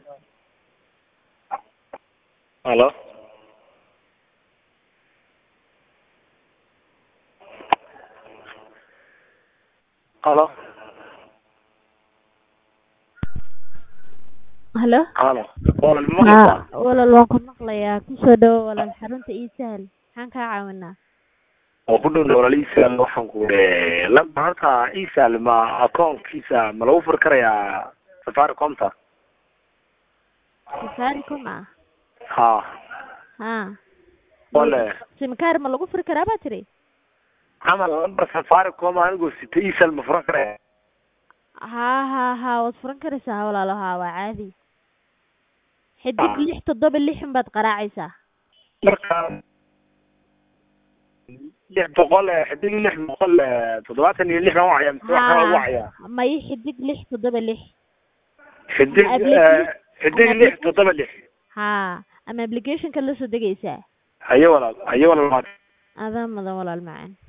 halo halo halo halo walaal ma ha maqlaysaa walaal waan ku maqlayaa kusoo dhawo walaal xarunta ii sahal maxaan kaa caawinaa oo ku dhow walaal isal waxaan ku lamba halka isal ma akoonkiisa ma lagu furi karayaa safaricomta safaricom ah ha ha wale simkaar ma lagu furi karaa baa tiri camal lambar safaricom anigoo sita isal ma furan karaya ha ha ha waad furan karaysaa walaalo ha waa caadi xidig Ah. lix toddoba lixin baad qaraacaysaa marka lix boqol eh, xidig lix boqol eh, toddobaatan iyo lix baan wacaya mise wax kala wacaya ha may xidig lix toddoba lix xidig Application- eh, xidig lix toddoba lix ha ama applicationka la soo degaysaa haye walaal haye walaal adaa mudan walaal macaan